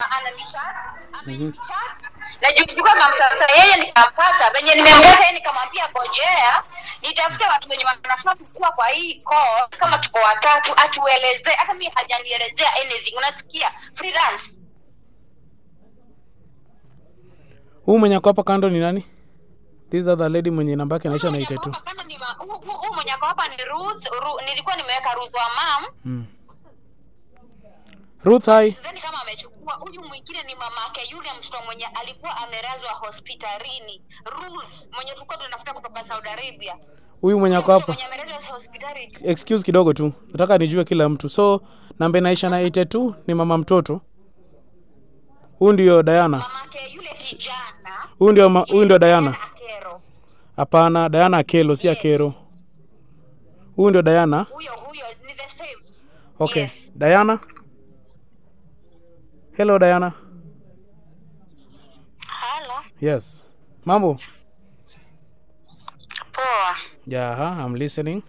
ananichat amenichat na juu sikuwa namtafuta yeye nikampata venye nimemleta yeye nikamwambia gojea nitafute watu wenye wanafaa kukua kwa hii call kama tuko watatu atuelezee hata mi hajanielezea anything unasikia freelance huu mwenye ako hapa kando ni nani this other lady mwenye namba yake inaisha na Huyu mwenye 82 ako hapa kando ni ma- huyu- huyu- huyu mwenye ako hapa ni Ruth Ru, nilikuwa nimeweka Ruth wa mam mm. ruth hi sidhani kama amechukua huyu mwingine ni mamake yule mtoto mwenye alikuwa amelazwa hospitalini Ruth mwenye tulikuwa tunafuta kutoka Saudi Arabia huyu mwenye ako hapa mwenye amelazwa hospitali excuse kidogo tu nataka nijue kila mtu so namba inaisha na 82 ni mama mtoto huyu ndio diana mamake yule kijana huyu ndio ma- huyu ndio diana Akero hapana diana akelo si Yes. akero huyu ndio diana huyo huyo ni the same okay Yes. diana hello diana halo yes mambo poa yeah i'm listening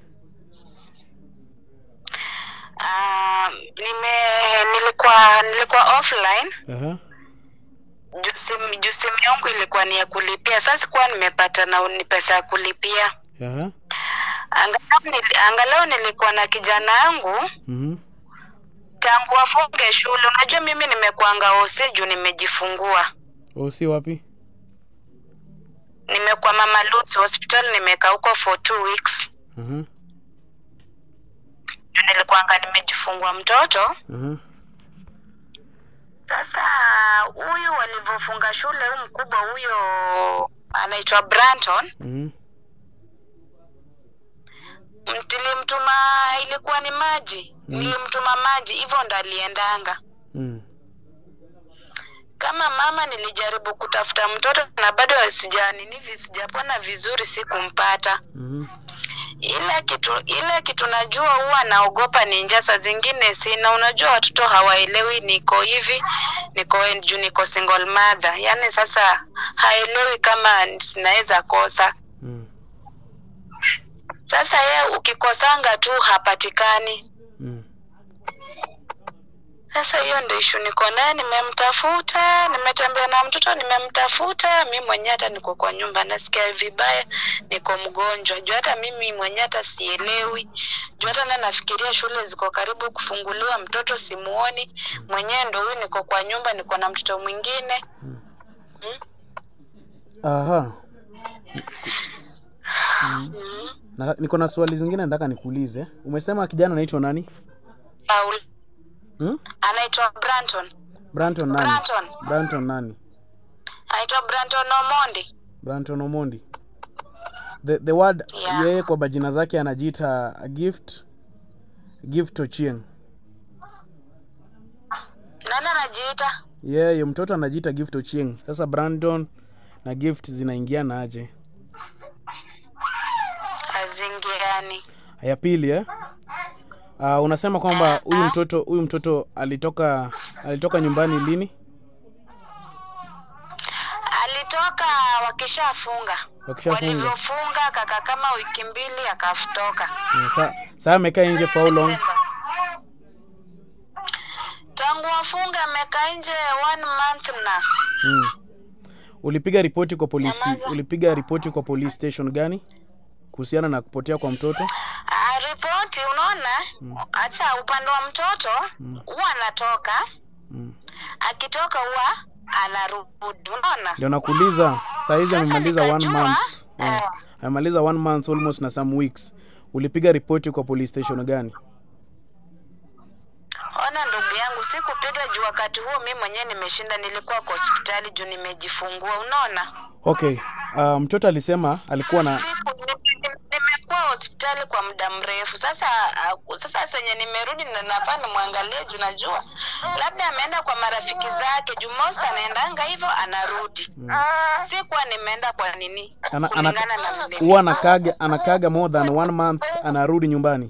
uh, nime nilikuwa nilikuwa offline uh-huh. juu simu juu simu yangu ilikuwa ni ya kulipia sasa sikuwa nimepata na ni pesa ya kulipia Uh-huh. angalau, nili, angalau nilikuwa na kijana yangu Mm-hmm. tangu afunge shule unajua mimi nimekuanga osi juu nimejifungua Oh, si wapi nimekuwa mama Luts hospital nimekaa huko for two weeks uh-huh. juu nilikuanga nimejifungua mtoto Uh-huh. sasa huyu walivyofunga shule huyu mkubwa huyo anaitwa Branton Mm-hmm. nilimtuma ilikuwa ni maji Mm. nilimtuma maji hivyo ndo aliendanga Mm. kama mama nilijaribu kutafuta mtoto na bado sija nini vi- sijapona vizuri sikumpata Mm-hmm. ile kitu ile kitu najua huwa naogopa ni njaa saa zingine sina unajua watoto hawaelewi niko hivi niko juu niko single mother yaani sasa haelewi kama sinaweza kosa Mm. sasa ye ukikosanga tu hapatikani Mm. sasa hiyo ndio ishu niko naye nimemtafuta nimetembea na mtoto nimemtafuta mi mwenyewe hata niko kwa nyumba nasikia vibaya niko mgonjwa juu hata mimi mwenyewe hata sielewi juu hata na nafikiria shule ziko karibu kufunguliwa mtoto simuoni mwenyewe ndo huyu niko kwa nyumba niko na mtoto mwingine Aha. mm. Na, niko na swali zingine nataka nikuulize umesema kijana anaitwa nani Paul hmm? anaitwa Branton branton nani Branton branton nani anaitwa Branton Omondi branton omondi the, the word Yeah. yeye kwa majina zake anajiita gift gift ochieng nani anajiita yeye mtoto anajiita gift ochieng sasa brandon na gift zinaingiana aje azingiani ya pili eh? uh, unasema kwamba huyu mtoto huyu mtoto alitoka alitoka nyumbani lini alitoka wakishafunga Wakishafunga. walivyofunga kaka kama wiki mbili akatoka Mm, sa saa amekaa nje for how long September. tangu wafunga amekaa nje one month na mm. ulipiga ripoti kwa polisi Nyamaza. ulipiga ripoti kwa police station gani kuhusiana na kupotea kwa mtoto Ah, ripoti unaona hacha upande wa mtoto huwa anatoka mm. akitoka huwa anarudi unaona ndio nakuuliza saizi Sasa amemaliza one nikajua, month eh. yeah. amemaliza one month almost na some weeks ulipiga ripoti kwa police station gani ona ndugu yangu sikupiga juu wakati huo mi mwenyewe nimeshinda nilikuwa kwa hospitali juu nimejifungua unaona okay uh, mtoto alisema alikuwa na Siku- ni- ni- nimekuwa hospitali kwa muda mrefu sasa uh, sasa senye nimerudi na nafaa nimwangalie juu najua labda ameenda kwa marafiki zake juu most anaendanga hivyo anarudi sikuwa nimeenda kwa nini ana, ana, kulingana na vile huwa anakaga anakaga more than one month anarudi nyumbani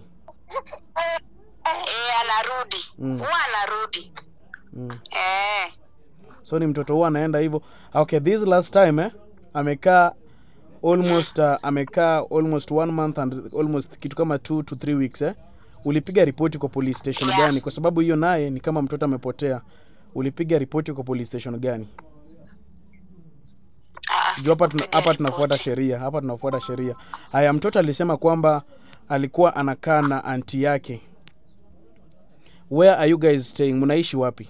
eh anarudi Mm. huwa anarudi mm. eh so ni mtoto huwa anaenda hivyo okay this last time eh, amekaa almost uh, amekaa almost one month and almost kitu kama two to three weeks eh? ulipiga ripoti kwa police station Yeah. gani kwa sababu hiyo naye ni kama mtoto amepotea ulipiga ripoti kwa police station gani Ah, juu hapa tuna, sikupiga hapa tunafuata ripoti. sheria hapa tunafuata sheria haya mtoto alisema kwamba alikuwa anakaa na anti yake where are you guys staying mnaishi wapi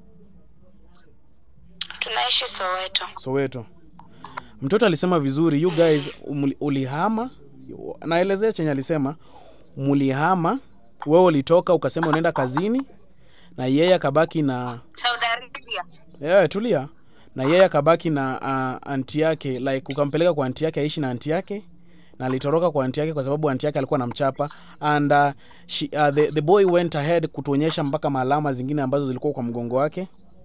tunaishi soweto soweto mtoto alisema vizuri you guys umli- ulihama naelezea chenye alisema mlihama wewe ulitoka ukasema unaenda kazini na yeye akabaki na saudi arabia yeah, tulia na yeye akabaki na uh, anti yake like ukampeleka kwa anti yake aishi na anti yake na alitoroka kwa anti yake kwa sababu anti yake alikuwa anamchapa and uh, she, uh, the, the boy went ahead kutuonyesha mpaka maalama zingine ambazo zilikuwa kwa mgongo wake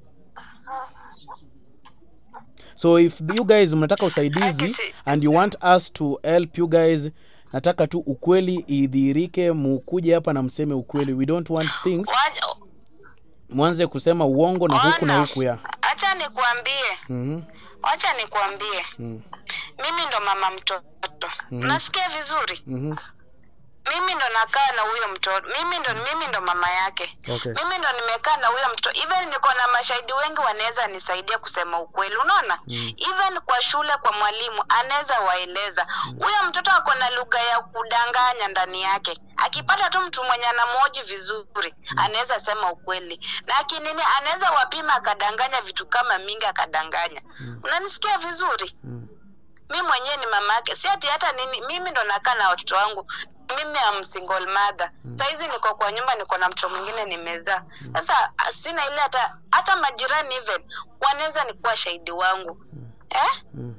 so if you guys mnataka usaidizi Akisi- and you want us to help you guys nataka tu ukweli idhihirike mukuje hapa na mseme ukweli we don't want things Waja- mwanze kusema uongo na huku na Ona, huku ya acha nikuambie mm wacha nikuambie mm mimi ndo mama mtoto Mhm. unasikia vizuri -hmm. mimi ndo nakaa na huyo mtoto mimi ndo mimi ndo mama yake okay mimi ndo nimekaa na huyo mtoto even niko na mashahidi wengi wanaweza nisaidia kusema ukweli unaona Mm. even kwa shule kwa mwalimu anaweza waeleza huyo mtoto ako na lugha ya kudanganya ndani yake akipata tu mtu mwenye anamwoji vizuri anaweza sema ukweli na akinini anaweza wapima akadanganya vitu kama mingi akadanganya unanisikia vizuri mm. mi mwenyewe ni mama yake si ati hata nini mimi ndo nakaa na watoto wangu mimi am single mother saizi niko kwa nyumba niko na mtoto mwingine nimezaa sasa ah, sina ile hata hata majirani even wanaweza nikuwa shahidi wangu eh? Mm.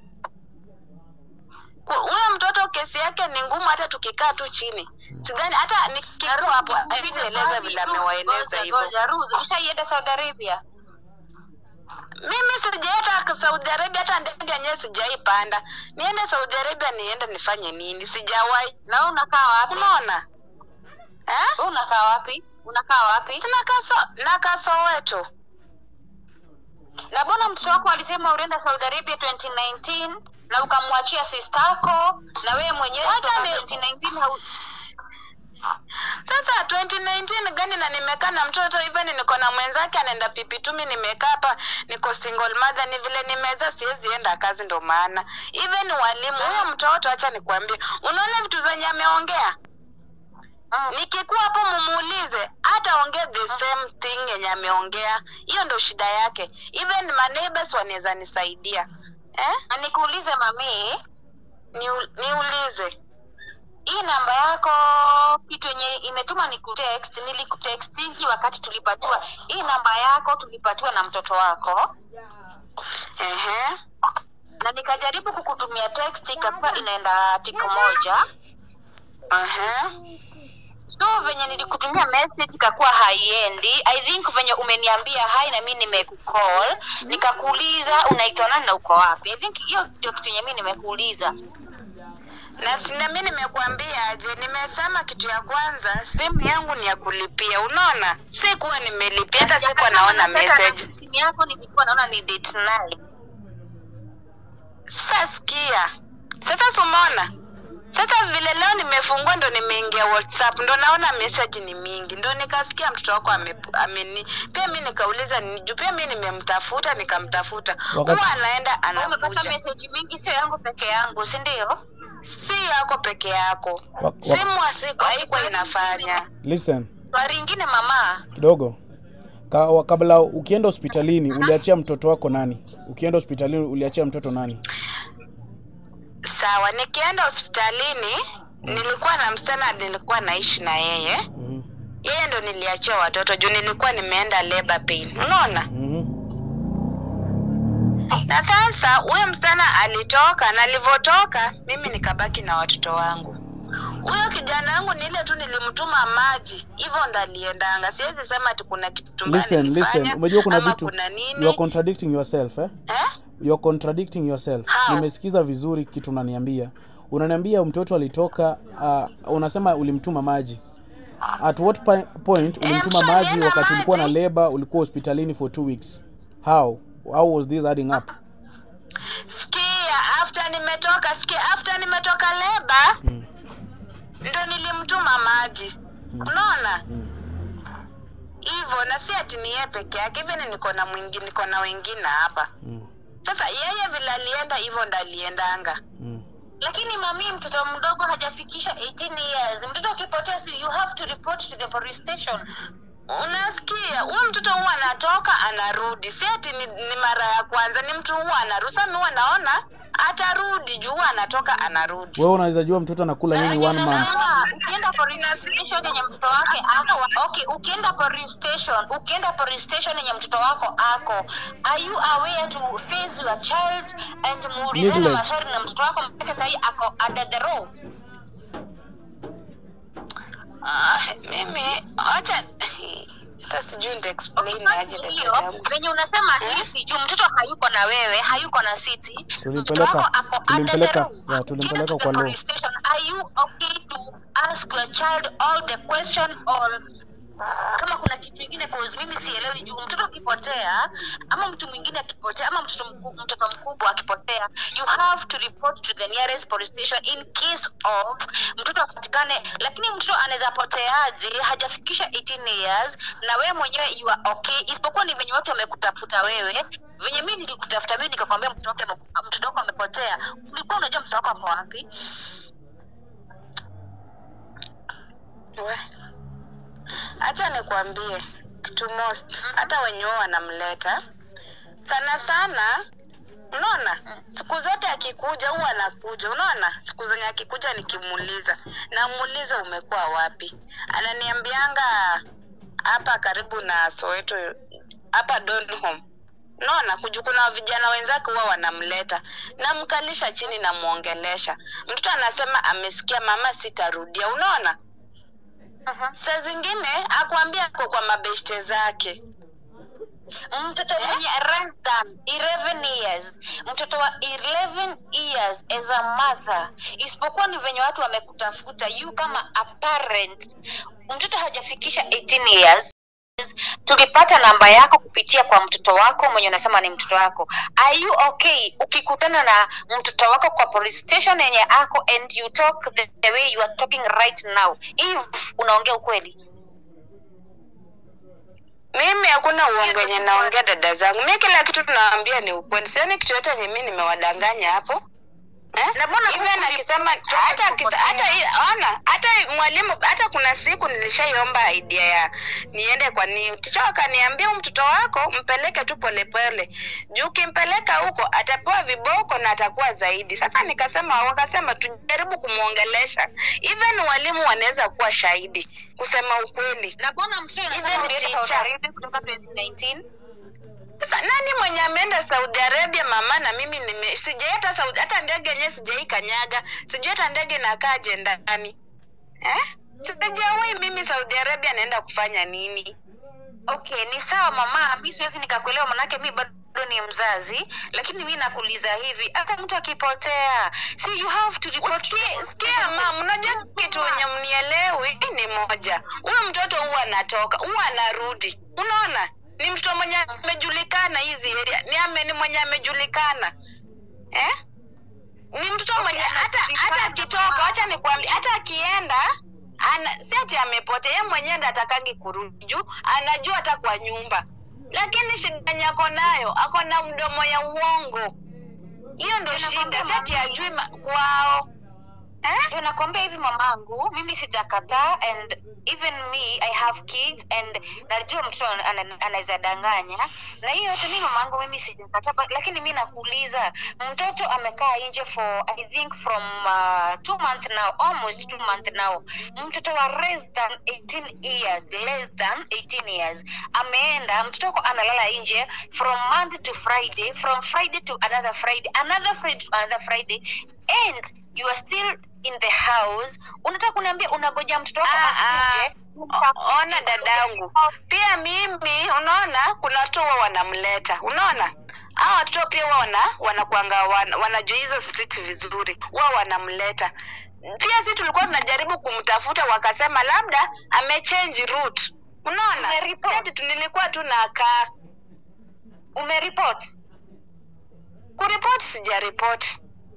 Ku- huyo mtoto kesi yake ni ngumu hata tukikaa tu chini sidhani hata nikikuwa hapo eleza vile amewaeleza hivyo ushaienda saudi arabia mimi sijaenda saudi arabia hata ndege yenyewe sijaipanda niende saudi arabia niende nifanye nini sijawahi na wewe unakaa wapi unaona eh? Wewe unakaa wapi unakaa wapi sina kaso na kasoweto na mbona mtoto wako alisema ulienda saudi arabia 2019 na ukamwachia sistako na wewe mwenyewe Wacha kutoka ni- 2019 hau... sasa 2019 gani na nimekaa na mtoto even niko na mwenzake anaenda pipitumi nimekaa hapa niko single mother ni vile nimeza siwezi enda kazi ndo maana even walimu huyo mtoto acha nikwambie unaona vitu zenye ameongea mm. nikikuwa hapo mumuulize hata ongea the same thing yenye ameongea hiyo ndo shida yake even my neighbors wanaweza nisaidia eh? na nikuulize mamii Niu- niulize hii namba yako kitu yenye imetuma ni kutext nilikutextingi wakati tulipatiwa hii namba yako tulipatiwa na mtoto wako Ehe. na nikajaribu kukutumia text ikakuwa inaenda tiko moja Ehe. so venye nilikutumia message ikakuwa haiendi i think venye umeniambia hai na mi nimekucall nikakuuliza unaitwa nani na uko wapi i think hiyo ndio kitu yenye mi nimekuuliza na sina mi nimekuambia aje nimesema kitu ya kwanza simu yangu ni ya kulipia unaona si kuwa nimelipia hata sikuwa naona message simu yako nilikuwa naona ni date night sasa sikia sasa sumona sasa vile leo nimefungua ndo nimeingia whatsapp ndo naona message ni mingi ndo nikasikia mtoto wako ame, ameni pia mi nikauliza ni- juu pia mi nimemtafuta nikamtafuta Wakati- huwa anaenda umepata anakuja message mingi sio yangu peke yangu si ndio si yako peke yako Wa- wa- simu asiku haikuwa inafanya listen swari ingine mama kidogo Ka, wa- kabla ukienda hospitalini uliachia mtoto wako nani ukienda hospitalini uliachia mtoto nani sawa nikienda hospitalini nilikuwa na msichana nilikuwa naishi na yeye mm yeye ndo niliachia watoto juu nilikuwa nimeenda labor pain unaona -hmm. na sasa huyo msichana alitoka na alivyotoka mimi nikabaki na watoto wangu huyo kijana wangu ni ile tu nilimtuma maji hivyo ndo aliendanga siwezi sema ati kuna kitu mbaya listen nilifanya, listen umejua kuna ama vitu kuna you are nini contradicting yourself eh? eh? you are contradicting yourself How? nimesikiza vizuri kitu unaniambia unaniambia mtoto alitoka uh, unasema ulimtuma maji at what pi- point ulimtuma mtoto maji alienda wakati ulikuwa na maji. labor ulikuwa hospitalini for two weeks how how was this adding up sikia after nimetoka sikia after nimetoka leba Mm. ndo nilimtuma maji unaona hivyo na si ati ni yeye peke yake even niko na mwingine niko na wengine hapa mm, sasa yeye vile alienda hivyo ndo aliendanga mm. lakini mami mtoto mdogo hajafikisha 18 years mtoto akipotea si you have to report to the police station unasikia huyu mtoto huwa anatoka anarudi si ati ni, ni mara ya kwanza ni mtu huwa anarudi sasa mi huwa naona atarudi juu huwa anatoka anarudi wewe unaweza jua mtoto anakula nini one month Ah, ukienda police station yenye mtoto wake ako okay ukienda police station ukienda police station yenye mtoto wako ako are you aware to face your child and muulizane Neglect. maswali na mtoto wako mpaka sahii ako under the road ah, mimi acha hata sijui nita explain aje dada hiyo yangu venye unasema hivi juu mtoto hayuko na wewe hayuko na city mtoto Tulimpeleka- wako ako under the tulimpeleka- road. yeah, Ukienda tulimpeleka to the kwa law. police station, are you okay to ask your child all the question or kama kuna kitu ingine cause mimi sielewi juu mtoto akipotea ama mtu mwingine akipotea ama mtoto mku, mtoto mkubwa akipotea you have to report to the nearest police station in case of mtoto apatikane lakini mtoto anaweza poteaje hajafikisha 18 years na wewe mwenyewe you are okay isipokuwa ni venye watu wamekutafuta wewe venye mi nilikutafuta mi nikakwambia mtoto wake ame- mtoto wako amepotea ulikuwa unajua mtoto wako ako wapi We. acha nikwambie kitu most hata wenye wao wanamleta sana sana unaona siku zote akikuja huwa anakuja unaona siku zenye akikuja nikimuuliza namuuliza umekuwa wapi ananiambianga hapa karibu na soweto hapa donholm naona kuju kuna vijana wenzake huwa wanamleta namkalisha chini namwongelesha mtoto anasema amesikia mama sitarudia unaona uh-huh. saa zingine akwambia ako kwa mabeshte zake mtoto mwenye less than 11 years mtoto wa 11 years as a mother isipokuwa ni venye watu wamekutafuta you kama a parent mtoto hajafikisha 18 years tulipata namba yako kupitia kwa mtoto wako mwenye unasema ni mtoto wako are you okay ukikutana na mtoto wako kwa police station yenye ako and you talk the, the way you are talking right now if unaongea ukweli mimi hakuna uongo yenye naongea dada zangu mi kila kitu tunawaambia ni ukweli sioni kitu yote yenye mi nimewadanganya hapo Eh? Na mbona Even huku akisema ulitoka hata akisa- kupotea? hata hii- ona hata mwalimu hata kuna siku nilishaiomba idea ya niende kwa ni ticha akaniambia "Huyu mtoto wako mpeleke tu polepole juu ukimpeleka huko atapewa viboko na atakuwa zaidi sasa nikasema wakasema tujaribu kumwongelesha even walimu wanaweza kuwa shahidi kusema ukweli na mbona mtoto Even unasema ulienda teacher. Saudi Arabia kutoka 2019 sasa nani mwenye ameenda saudi arabia mama na mimi nime sijai hata saudi hata ndege yenyewe sijai kanyaga sijui hata ndege inakaaje ndani eh? sijawahi mimi saudi arabia naenda kufanya nini okay ni sawa mama mi siwezi nikakuelewa manake mi bado ni mzazi lakini mi nakuuliza hivi hata mtu akipotea so you have to report to Usikie- sikia mam unajua kitu wenye mnielewi ni moja huyu mtoto huwa anatoka huwa anarudi unaona ni mtoto mwenye amejulikana hizi area ni ame ni mwenye amejulikana eh? ni mtoto mwenye hata hata akitoka wacha nikwambia hata akienda ana si ati amepotea yeye mwenyewe ndo atakangi kurudi juu anajua hata kwa nyumba lakini shida yenye ako nayo ako na mdomo ya uongo hiyo ndo shida si ati ajui ma- kwao eh? ndio nakwambia hivi mamangu mimi sijakataa and even me i have kids and najua mtoto ana- ana- anaweza danganya na hiyo yote mi mamangu mimi sijakataa but- lakini mi nakuuliza mtoto amekaa nje for i think from uh, two month now almost two month now mtoto wa less than 18 years less than 18 years ameenda mtoto wako analala nje from month to friday from friday to another friday another friday to another friday and you are still in the house unataka kuniambia unagoja mtoto wako Ah, ah. akuje O- ona dadangu pia mimi unaona kuna watu huwa wanamleta unaona hao watoto pia huwa wana wanakuanga wana, wanajua hizo street vizuri huwa wanamleta pia si tulikuwa tunajaribu kumtafuta wakasema labda amechange route unaona Umeripoti? Si ati tu nilikuwa tu nakaa umeripoti kuripoti sijaripoti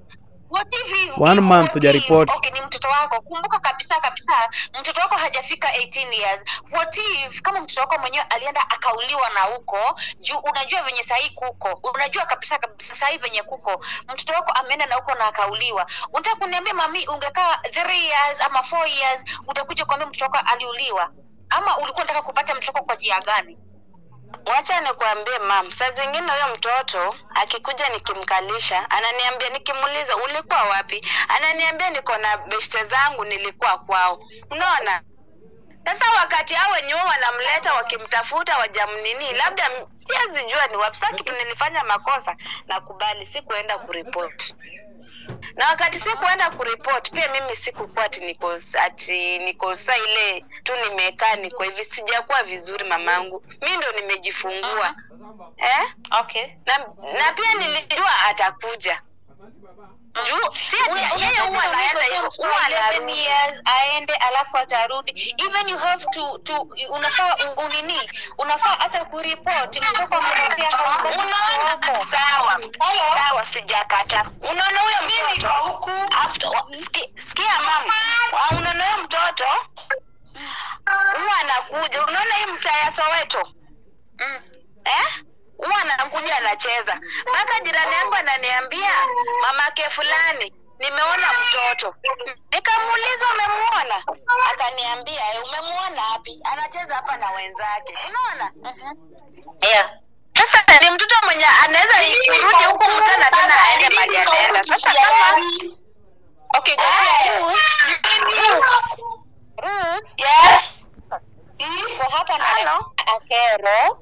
what if he- One month what hujaripoti. if- okay ni mtoto wako kumbuka kabisa kabisa mtoto wako hajafika 18 years what if kama mtoto wako mwenyewe alienda akauliwa na huko juu unajua venye sahii kuko unajua kabisa kabisa sahii venye kuko mtoto wako ameenda na huko na akauliwa unataka kuniambia mami ungekaa 3 years ama 4 years utakuja kuambia mtoto wako aliuliwa ama ulikuwa unataka kupata mtoto wako kwa njia gani wacha nikuambie mam saa zingine huyo mtoto akikuja nikimkalisha ananiambia nikimuuliza ulikuwa wapi ananiambia niko na beshte zangu nilikuwa kwao unaona sasa wakati hao wenyewe wanamleta wakimtafuta wajamnini labda m- siwezi jua ni wapi saa kitu nilifanya makosa nakubali sikuenda kuripoti na wakati sikuenda kuripoti pia mimi sikukuwa ati niko ati niko saa ile tu nimekaa niko hivi sijakuwa vizuri mamangu mi ndo nimejifungua eh? okay na, na pia nilijua atakuja juu si ati yeye huwa anaenda hivyo huwa anarudi years aende alafu atarudi even you have to to unafaa u- unini unafaa hata kuripoti mtoto amepotea kwa unaona sawa sawa sijakata unaona huyo mtoto after- wa- ski- sikia mama Wa- unaona huyo mtoto huwa anakuja unaona hii mtaa ya soweto mm. eh huwa anakuja anacheza mpaka jirani yangu ananiambia mamake fulani nimeona mtoto nikamuuliza umemuona akaniambia "Eh, umemuona wapi anacheza hapa na wenzake unaona yeah sasa ni mtoto mwenye anaweza kurudi huku mtana tena aende mali anaenda sasa kama okay Gofia, Ruth, Ruth, yes tuko hapa na Hello. akero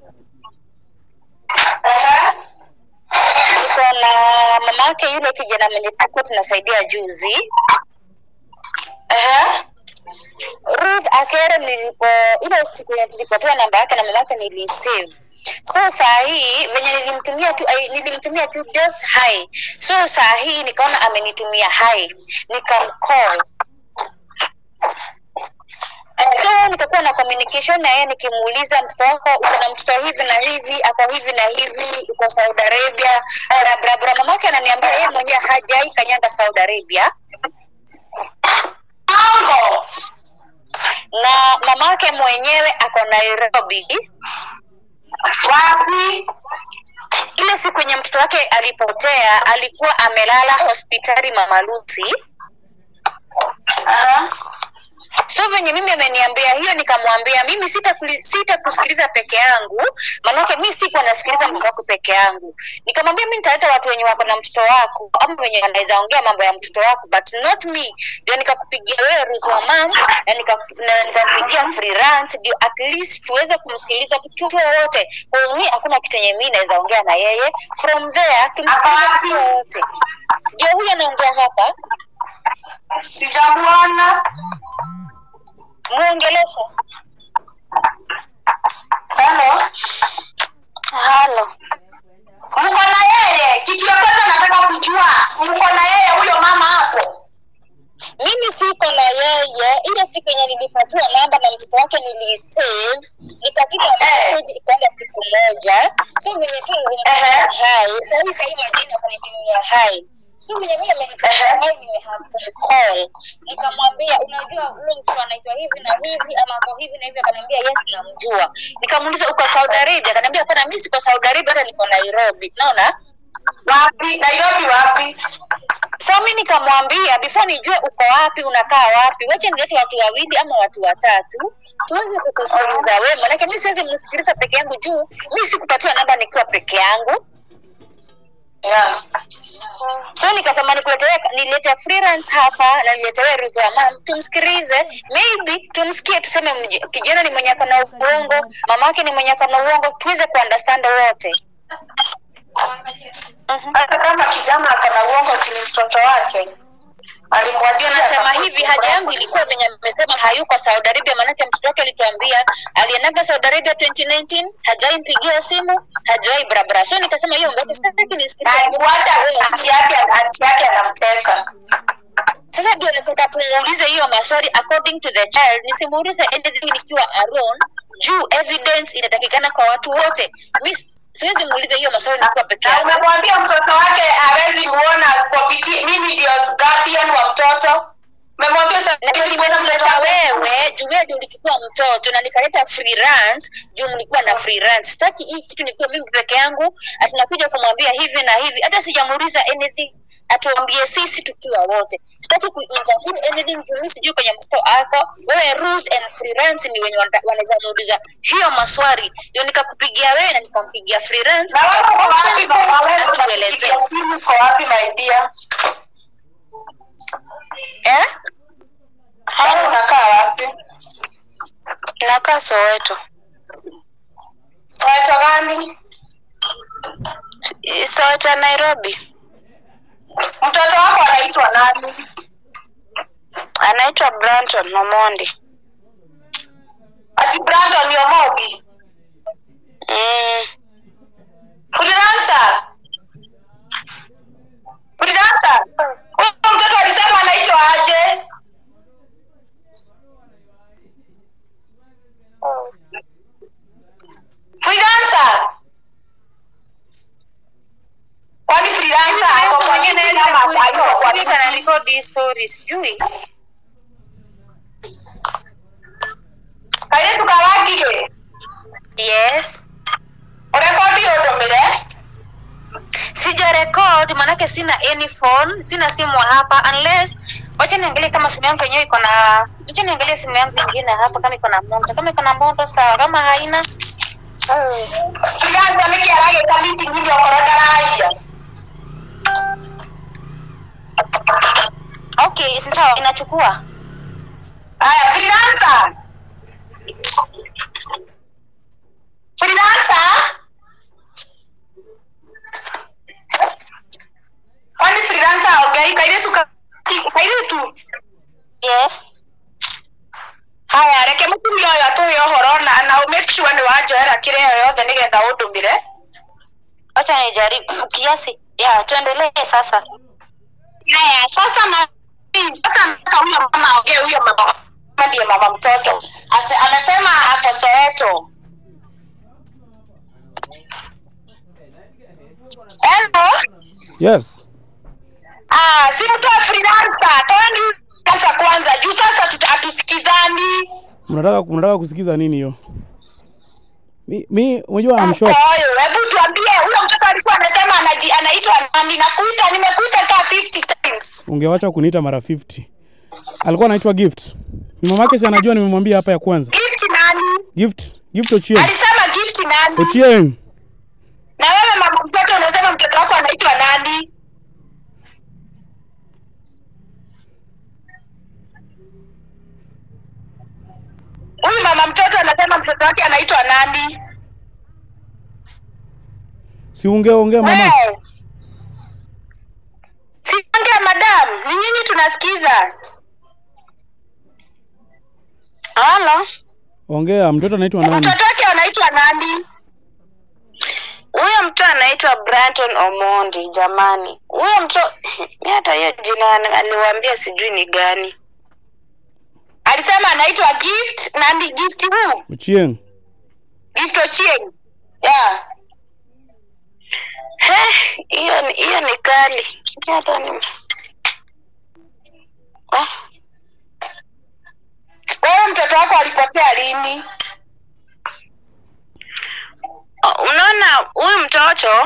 tuko na mamake yule kijana mwenye tulikuwa tunasaidia juzi Ruth Akero nilipo ile siku yenye tulipotoa namba yake na mamake nilisave. So saa hii venye nilimtumia tu ai- nilimtumia tu just hi. So saa hii nikaona amenitumia hi. Nikamcall. So nikakuwa na communication na yeye nikimuuliza mtoto wako uko na mtoto hivi na hivi, ako hivi na hivi, uko Saudi Arabia, bra bra bra. Mamake ananiambia yeye mwenyewe hajai kanyaga Saudi Arabia. na mamake mwenyewe ako Nairobi. wapi Ile siku yenye mtoto wake alipotea, alikuwa amelala hospitali Mama Lucy. So venye mimi ameniambia hiyo, nikamwambia mimi sita sita kusikiliza peke yangu, maanake mi sikuwa nasikiliza mtoto wako peke yangu. Nikamwambia mi nitaleta watu wenye wako na mtoto wako ama wenye wanaweza ongea mambo ya mtoto wako, but not me. Ndio nikakupigia wewe Ruth wa mam na nika- na nikampigia freelance ndio at least tuweze kumsikiliza tukiwa wote, because mi hakuna kitu yenye mi naweza ongea na yeye. From there tumsikilize tukiwa wote. Ndio huyu anaongea hapa, sijamuona muongeleshe. halo halo mko na yeye kitu ya kwanza nataka kujua mko na yeye huyo mama hapo mimi siko na yeye ile siku yenye nilipatiwa namba na mtoto wake nilisave nikatuma message ikaenda siku moja so venye tu nilimtumia hai sahii sahii majini akanitumia hai so venye mi amenitumia hai nimecall nikamwambia unajua huyo mtoto anaitwa hivi na hivi ama ako hivi na hivi akaniambia yes namjua nikamuuliza uko saudi arabia akaniambia hapana mi siko saudi arabia hata niko nairobi naona wapi nairobi wapi so mi nikamwambia before nijue uko wapi unakaa wapi wache nilete watu wawili ama watu watatu tuweze kukusikiliza wewe manake mi siwezi msikiliza peke yangu juu mi sikupatiwa namba nikiwa peke yangu yeah. so nikasema nikuletee nilete freelance hapa na niletewe ruzo ya mam tumsikilize maybe tumsikie tuseme mj- kijana ni mwenye ako na uongo mamake ni mwenye ako na uongo tuweze kuunderstand wote hata kama kijana ako na uongo si ni mtoto wake alimwachia ndio nasema hivi haja yangu ilikuwa venye amesema hayuko saudi arabia maanake mtoto wake alituambia alienaga saudi arabia 2019 hajawai mpigia simu hajawai barabara so nikasema hiyo mbacho sitaki nisikilize alikuacha anti yake anti yake anamtesa sasa ndio nataka tumuulize hiyo maswali according to the child nisimuulize anything nikiwa alone juu evidence inatakikana kwa watu wote mi siwezi muuliza hiyo maswali nikiwa peke na yangu umemwambia mtoto wake hawezi muona kupitia mimi ndio guardian wa mtoto umemwambia sasa hawezi muona mtoto nilimleta wake wewe juu wewe ndio ulichukua mtoto na nikaleta freelance juu nilikuwa na freelance sitaki hii kitu nikuwa mimi peke yangu atinakuja kumwambia hivi na hivi hata sijamuuliza anything atuambie sisi tukiwa wote sitaki kuinterfere anything juu mimi sijui kwenye mtoto ako wewe rules and freelance ni wenye wana- wanaweza muuliza hiyo maswali ndio nikakupigia wewe na nikampigia freelance na wewe uko wapi baba wewe atuelezee unapigia simu uko wapi my dear eh wewe unakaa wapi nakaa Soweto Soweto gani Soweto ya Nairobi mtoto wako anaitwa nani anaitwa Branton Omondi ati Brandon Yomogi mm. freelancer freelancer huyo mtoto alisema anaitwa aje freelancer kwani freelancer ako kwa nini kama hayuko kwa nini anarekodi story sijui kaire tukawagire yes urekodi udomire sija record maanake sina any phone sina simu hapa unless wacha niangalie kama simu yangu yenyewe iko na wacha niangalie simu yangu ingine hapa kama iko na moto kama iko na moto sawa kama haina freelancer nikiaragita meeting ili okorwo ndaraia okay si sawa inachukua Aya, freelancer. Freelancer? Kwani freelancer haongei? Kairitu ka- kairitu. yes Haya, reke mũtumia ũyũ atũhe ũhoro na na make sure nĩ wanjoera kĩrĩa yothe nĩgetha ũndũmĩre. wacha nijaribu kiasi ya tuendelee sasa Haya, sasa na sasa nataka huyo mama aongee, huyo mama mama ndiye mama mtoto. Ase, amesema ako Soweto. Hello? yes Ah, si mtu wa freelancer. Toeni sasa kwanza juu sasa tuta- hatusikizani. mnataka mnataka kusikiza nini hiyo mi mi unajua I'm shocked Oyo, hebu tuambie huyo mtoto alikuwa anasema anaji anaitwa nani? Nakuita, nimekuita kaa 50 times. ungewacha kuniita mara 50 alikuwa anaitwa gift ni mamake si anajua nimemwambia hapa ya kwanza Gift nani? gift gift ochieng Alisema gift nani? ochieng Na wewe mama mtoto unasema mtoto wako anaitwa nani? Huyu mama mtoto anasema mtoto wake anaitwa nani? si ungeongea mama Wewe. Siongea madam, ni nyinyi tunasikiza. Halo. ongea mtoto anaitwa nani Mtoto wake anaitwa nani? huyo mtu anaitwa Branton Omondi jamani huyo mtu mi hata hiyo jina ani- aliwaambia sijui ni gani Alisema anaitwa Gift, nani Gift who? ochieng Gift Ochieng. Yeah. He, hiyo ni- hiyo ni kali Mi hata ni Ah, Wewe mtoto wako alipotea lini? unaona huyu mtoto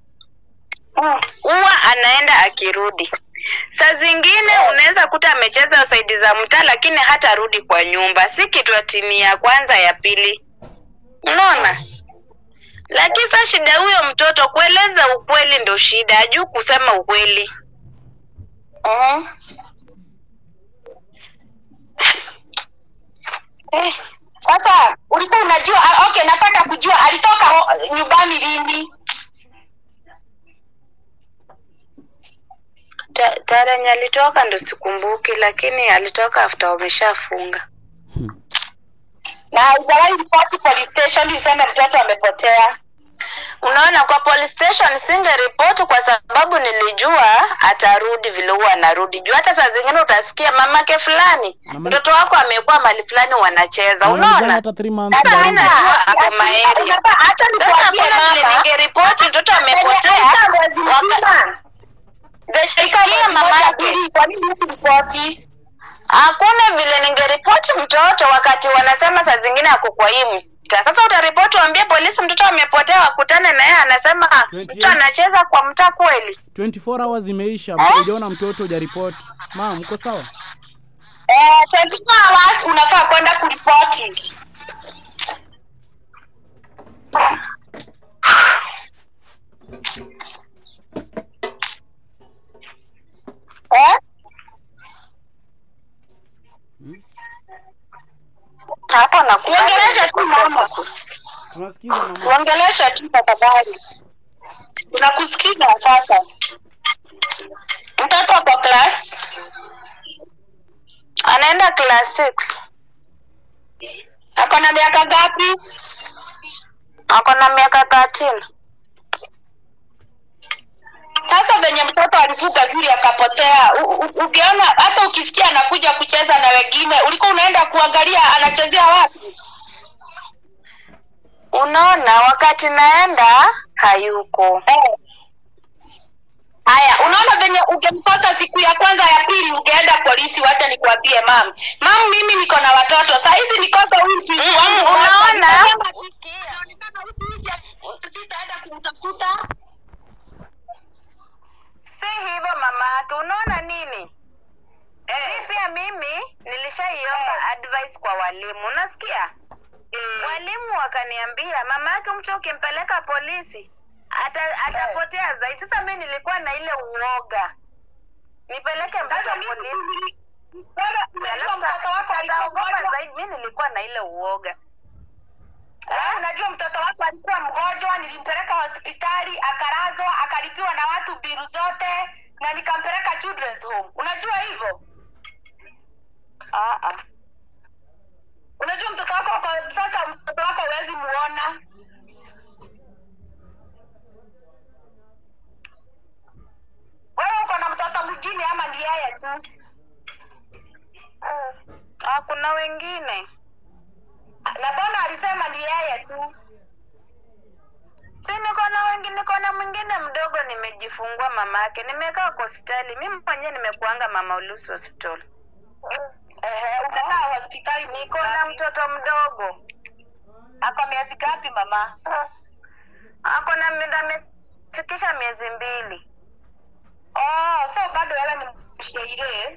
huwa anaenda akirudi saa zingine unaweza kuta amecheza saidi za mtaa lakini hata rudi kwa nyumba si kitu atini ya kwanza ya pili unaona lakini sa shida huyo mtoto kueleza ukweli ndo shida ajuu kusema ukweli Mhm. eh, Sasa ulikuwa unajua ah, okay, nataka kujua alitoka ho- nyumbani lini? ta- tarenye alitoka ndo sikumbuki lakini alitoka after wameshafunga Na haijawahi ripoti police station iseme mtoto amepotea. unaona kwa police station singeripoti kwa sababu nilijua atarudi vile huwa anarudi juu hata saa zingine utasikia mamake fulani Mama- mtoto wako amekuwa mali fulani wanacheza Anamalizana unaona hata three months sasa mi baridi. najua ako maeri Unafaa- Acha sasa nikwambie hakuna vile mama. ningeripoti mtoto amepotea Amekaa mwezi waka- mzima. Sikia Sikia mama mama yake. kwa nini hukuripoti? hakuna vile ningeripoti mtoto wakati wanasema saa zingine ako kwa hii mtaa sasa utaripoti uambie polisi mtoto amepotea wakutane na yeye anasema 28. mtu anacheza kwa mtaa kweli 24 hours imeisha Eh? hujaona mtoto hujaripoti mam mko sawa Eh, 24 hours unafaa kwenda kuripoti. Eh? hapo nakubali. Tuongeleshe tu mama. tunasikiza mama Tuongeleshe tu tafadhali. Tunakusikiza sasa. Mtoto kwa class anaenda class six ako na miaka ngapi? ako na miaka 13 Sasa venye mtoto alivuka shule akapotea, u- u- ukiona hata ukisikia anakuja kucheza na wengine, ulikuwa unaenda kuangalia anachezea wapi? unaona wakati naenda hayuko Eh. Haya, unaona venye ungemkosa siku ya kwanza ya pili, ungeenda polisi. Wacha nikwambie mam, mam, mimi niko na watoto saa hizi, nikosa huyu mchizi Mm, wangu mm, mmoja. unaona? Nikasema, inaonekana huyu nje, sitaenda kumtafuta. si hivyo mama yake unaona nini eh. pia mimi nilishaiomba advice kwa walimu unasikia walimu wakaniambia mama yake mtu ukimpeleka polisi ata, atapotea zaidi sasa mi nilikuwa na ile uoga nipeleke Sasa mtoto mimi polisi nili- wewe unajua mtoto wako ataogopa alikuwa zaidi mi nilikuwa na ile uoga Eh, unajua mtoto wako alikuwa mgonjwa, nilimpeleka hospitali akalazwa, akalipiwa na watu biru zote na nikampeleka children's home. Unajua hivyo? ah, ah. Unajua mtoto wako kwa sasa, mtoto wako huwezi muona. Wewe uko na mtoto mwingine ama ni yeye tu? ah, kuna wengine Na mbona alisema ni yeye tu? si niko na wengine niko na mwingine mdogo nimejifungua mama yake nimekaa kwa hospitali mimi mwenyewe nimekuanga mama ulusi hospitali Ehe, umekaa hospitali, niko na mtoto mdogo ako miezi ngapi mama? ako na mi- amefikisha miezi mbili Oh, so bado wewe ni mshairi.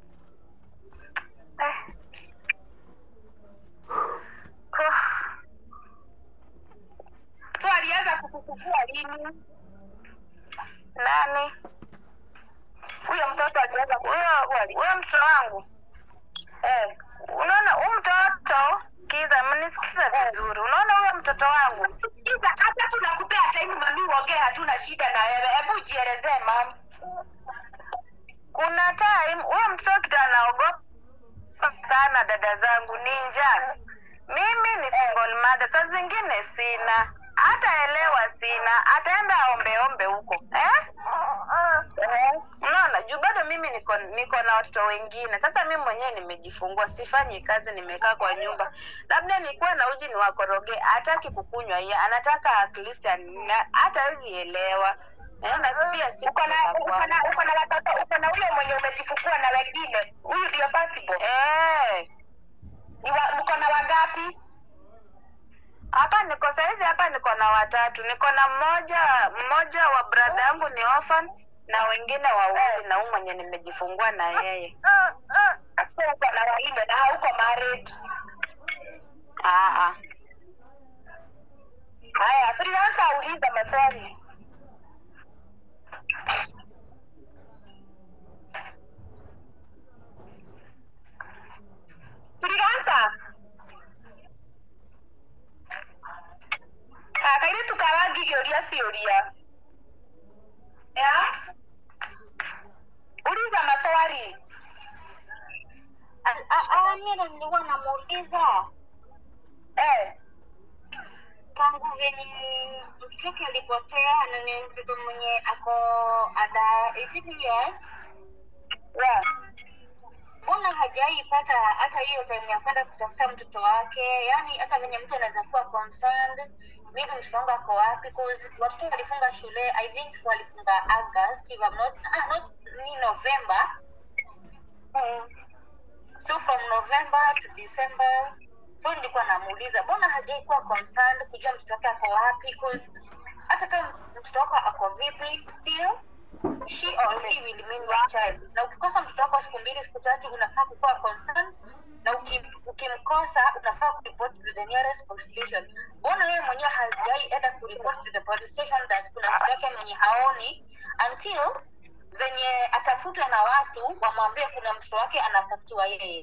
eh. Huh. So alianza kukukua lini? nani Huyo mtoto alianza huyo kukukua lini? huyo mtoto wangu Eh. unaona huyu mtoto kiza mnisikiza vizuri unaona huyo mtoto wangu Sikiza, hata tunakupea time mami uongee, hatuna shida na wewe. Hebu jielezee mami. kuna time huyo mtoto kitu anaogopa sana dada zangu ni njaa mimi ni single mother saa zingine sina hataelewa sina ataenda aombeombe huko eh? unaona juu bado mimi niko niko na watoto wengine sasa mimi mwenyewe nimejifungua sifanyi kazi nimekaa kwa nyumba labda nikuwa na uji niwakoroge hataki kukunywa hiye anataka at least ana- hata hawezi elewa eh, na pia si Uko na kutoka uko kwangu. na uko na watoto, uko na ule mwenye umejifungua na wengine. Huyu ndio firstborn. eh Ni wa, mko na wangapi? hapa niko saizi hapa niko na watatu niko na mmoja mmoja wa brada yangu ni orphan na wengine wawili na huyu mwenye nimejifungua na yeye So uko na wanne na hauko married. Ah, ah. Haya, freelancer auliza maswali. Freelancer. Akaire tukarangi kĩũria ciũria. Ya? Uliza maswali. mimi nilikuwa namuuliza Eh. tangu venye mtoto wake alipotea na ni mtoto mwenye ako ada 18 years yeah. mbona hajaipata hata hiyo time ya kwenda kutafuta mtoto wake yaani hata venye mtu anaweza kuwa concerned maybe mtoto wangu ako wapi 'cause watoto walifunga shule i think walifunga august if I'm not, ah, not ni november mm. so from november to december so nilikuwa namuuliza mbona hajaikuwa concerned kujua mtoto wake ako wapi 'Cause hata kama mtoto wako ako vipi still she or he will remain your child na ukikosa mtoto wako siku mbili siku tatu unafaa kukuwa concerned na ukim, ukimkosa unafaa kuripot to the nearest police station mbona yeye mwenyewe hajai enda kuripot to the police station that kuna mtoto wake mwenye haoni until venye atafutwe na watu wamwambie kuna mtoto wake anatafutiwa yeye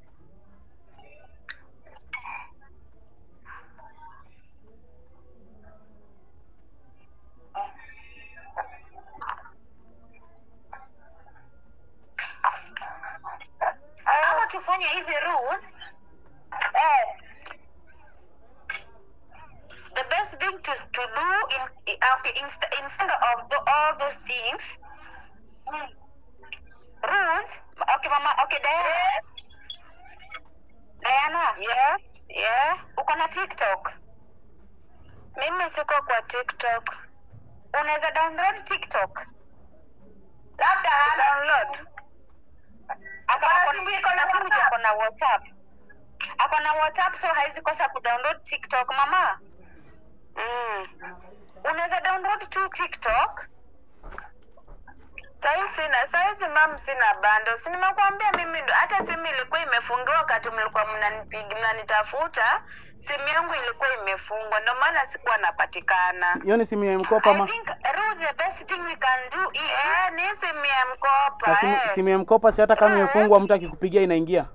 ama tufanye hivi rules eh. the best thing to, to do in, okay, inst instead of the, all those things Mm. rules okay mama okay diana diana yeah. yeah. uko na tiktok mimi siko kwa tiktok unaweza download tiktok labda hana download na simu ako na whatsapp ako na whatsapp so haizi kosa kudownload tiktok mama mm. unaweza download tu tiktok Sahii sina saizi mam sina bando si nimekuambia mimi ndo hata simu ilikuwa imefungiwa wakati mlikuwa mnanipiga mnanitafuta simu yangu ilikuwa imefungwa ndio maana sikuwa napatikana hiyo ni simu ya mkopa i ma think Ruth, the best thing we can do is eh, ni simu ya mkopa na simu, eh. simu ya mkopa si hata kama Eh. imefungwa mtu akikupigia inaingia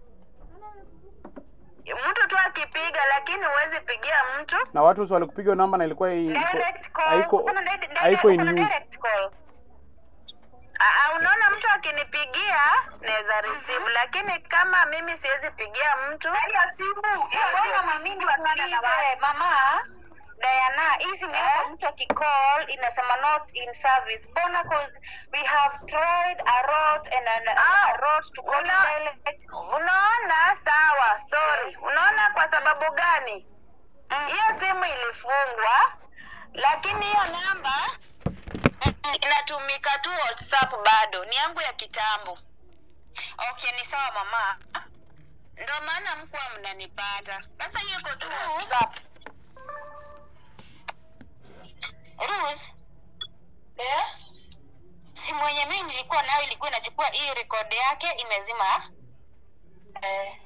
mtu tu akipiga lakini huwezi pigia mtu na watu si walikupiga hiyo namba na ilikuwa i- direct call haiko uko na di- di- haiko in uko na use direct call Ah, ah, unaona mtu akinipigia naweza receive lakini kama mimi siwezi pigia mtu mbona mami nikuulize mama Diana, hii simu yako mtu akicall inasema not in service. Mbona cause we have tried a lot and a, Ah, a lot to call una- direct. unaona sawa sorry unaona kwa sababu gani Mm. hiyo simu ilifungwa lakini hiyo namba Mm, inatumika tu WhatsApp bado, ni yangu ya kitambo. Okay, ni sawa mama. Ndio maana mkuwa mnanipata. Sasa hiyo iko tu WhatsApp. Ruth, eh? simu yenye mimi nilikuwa nayo ilikuwa inachukua hii rekodi yake imezima. Eh.